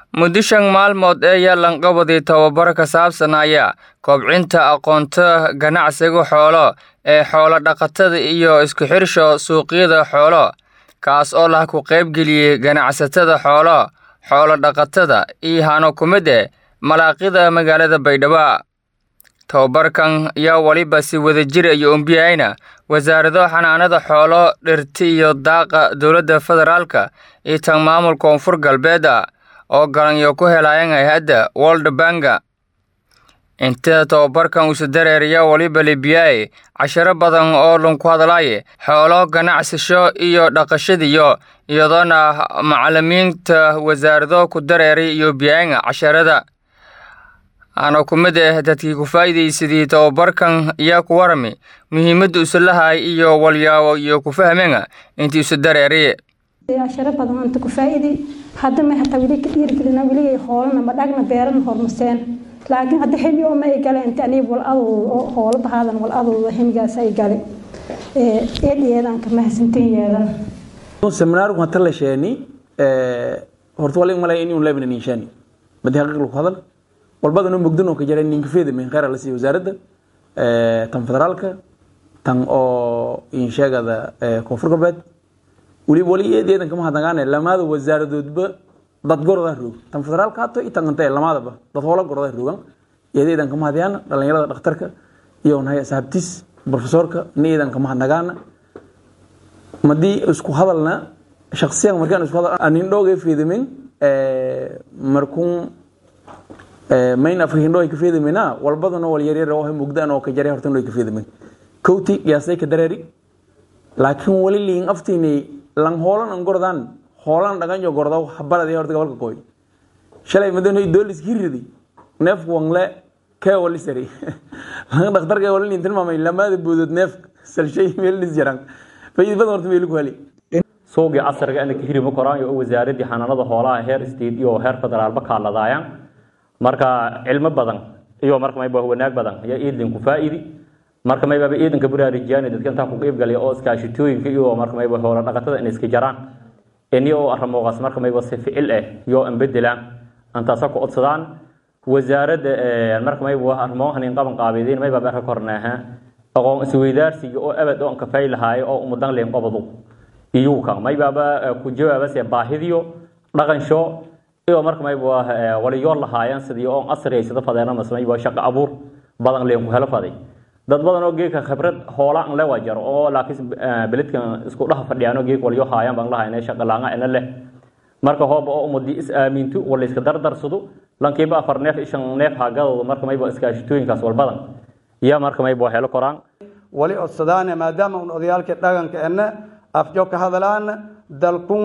muddo shan maalmood ayaa lanqabadii tababar ka saabsanaya kobcinta aqoonta ganacsiga xoolo ee xoolo dhaqatada iyo isku xirsha suuqyada xoolo kaas oo lah ku qaybgeliyey ganacsatada xoolo xoolo dhaqatada iyo hano ku mid eh malaaqida magaalada baydhabo tababarkan ayaa weliba si wadajir iyo umbiyayna wasaarado xanaanada xoolo dhirta iyo daaqa dowladda federaalka iyo tan maamul koonfur galbeeda oo galanyo ku helayan hay-adda world banka inta tababarkan uusa dareeraya weliba libiyaye casharo badan oo lunku hadlaaye xoolo ganacsasho iyo dhaqashadiyo iyadoona macalimiinta wasaarado ku dareeray iyo biyayanga casharada ana ku mid ah dadkii ku faa'iidaysadii tababarkan ayaa ku warami muhiimadda usalahay iyo walyaabo iyo ku fahmenga intii usa dareeray casharo badan anta ku faa'iiday hadda ma hataa weli ka dhiirigelina weligay hoolana ma dhagna beerana hormaseen laakiin hadda xilli oo ma ay gale inta aniga wal adooda oo hoola bahaadan wal adooda ximigaas ay gale eedhiyeedan ka mahadsantan yeedan seminaarku hata la sheeni horta wala malay in uu leebna niishani badi haqiiq lagu hadal walbadana mugdan oo ka jira ninka feeda min khayr la siiyo wasaaradda tan federaalka tan oo in sheegada koonfur galbeed weli wali eedeedan kama hadagaane lamaada wasaaradoodba dad goroda roog tan federaalka hato iyo tan ante lamaadaba dad hoola goroda roogan eedeedan kama hadayaan dhalinyarada dhakhtarka iyo nahay asxaabtiis profesorka needan kama hadagaana madii isku hadalna shakhsiyan markaan isku hadal anin dhooga feedamin markuun main afka hindho ay ka feedamina walbadana wal yaryar oo mugdaan oo ka jaray hortan ay ka feedamin kowti qiyaasay ka dareeri laakiin wali liin aftiinay lan hoolan an gordaan hoolan dhagan jo gordo habalada horta gobolka qoy shalay madan doolis hiridi neef wangle kee wali sari lan dhakhtarka wali liin tilmaamay lamaada boodod neef salshay meel lis jaran fayid badan horta meel ku heli suuqii casriga ana ka hirimo koraan iyo wasaaradii xanaanada xoolaha heer state iyo heer federaalba kaaladaayaan marka cilmo badan iyo marka mayba wanaag badan ayaa iidin ku faa'iidi marka mayba iidanka baraarujiyaan dadka inta ku qeyb galay oo iskaashitooyinka iyo marka mayba hoola dhaqatada in iska jaraan iniyo oo arrimoogaas marka mayba si ficil ah iyo an bedelaan antaasa ku codsadaan wasaaradda marka mayba arrimohan in qaban qaabeedeen mayba barka kornaaha aqoon isweydaarsiga oo abad oo an ka faylahaay oo umudan leen qabadu iyuuka maybaaba ku jawaabase baahidiyo dhaqansho iyo marka mayba waliyoor lahaayeen sidii oo asriyaysada fadeena masmayba shaqo abuur badan leen ku helo faday dad badan oo geedka khibrad hoola an lewa jaro oo laakiin beledkan isku dhaha fadhiyaan geed waliyo haayaan baan lahayn shaqo laanga ina leh marka hooba oo umadi is aamintu wala iska dardarsado lankiiba afar neef ishan neef haagadooda marka mayba iskaashitooyinkaas walbadan iyo marka mayba helo koraan wali codsadaane maadaama un odayaalkii dhaqanka ena afjo ka hadalaan dalkun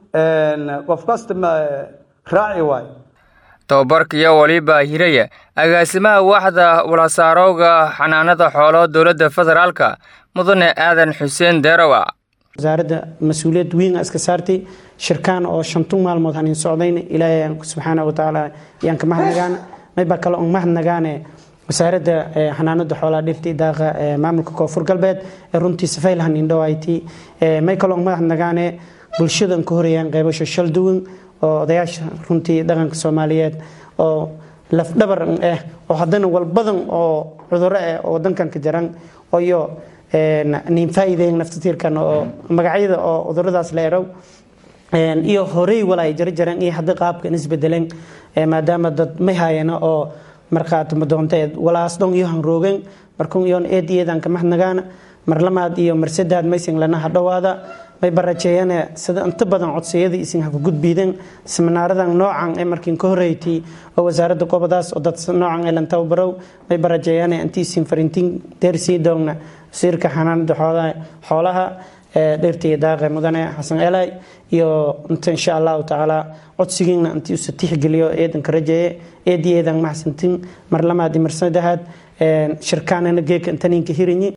qof kasta raaci waayo tababarkiyo waliba hiraya agaasimaha waaxda walasaarowga xanaanada xoolo dowladda federaalka mudane aadan xuseen deerowa wasaaradda mas-uuliyad weyn iska saartay shirkaan oo shantu maalmood hanin socdayn ilaahay subxaana watacaala yaan ka mahadnagaan mayba kale on mahadnagaane wasaaradda xanaanada xoolaha dhirta daaqa maamulka koonfur galbeed ee runtii safaylahan indhowayti may kale on mahadnagaane bulshada ka horeeyaan qeybasho shal duwan oo odayaasha runtii dhaqanka soomaaliyeed oo lafdhabar ah oo haddana walbadan oo cuduro ah oo wadankan ka jaran iyo nin faa'iideyn naftatiirkan oo magacyada oo cuduradaas la erow iyo horey wala ay jara jareen iyo hadda qaabkan isbedeleen maadaama dad may haayana oo markhaati madoonteed walaas dhon iyo hanroogeen markun iyoon eediyeedan ka mahadnagaana marlamaad iyo marsadaad maysan lana hadhowaada may barajeeyane sida inta badan codsayadii isin ha ku gudbiideen seminaaradan noocan ee markiin ka horreeytay oo wasaaradda qobadaas oo dad noocan ee lan tababarow may barajeeyane intii isin farintiin deersii doogna wasiirka xanaanada xoolaha dhirta iyo daaqe mudane xasan elay iyo inta insha allahu tacaala codsigiina intii usa tixgeliyo eedanka rajeeye eedii eedan maxsantin marlamaad iyo marsadahaad shirkaanana geeka intaninka hirinyi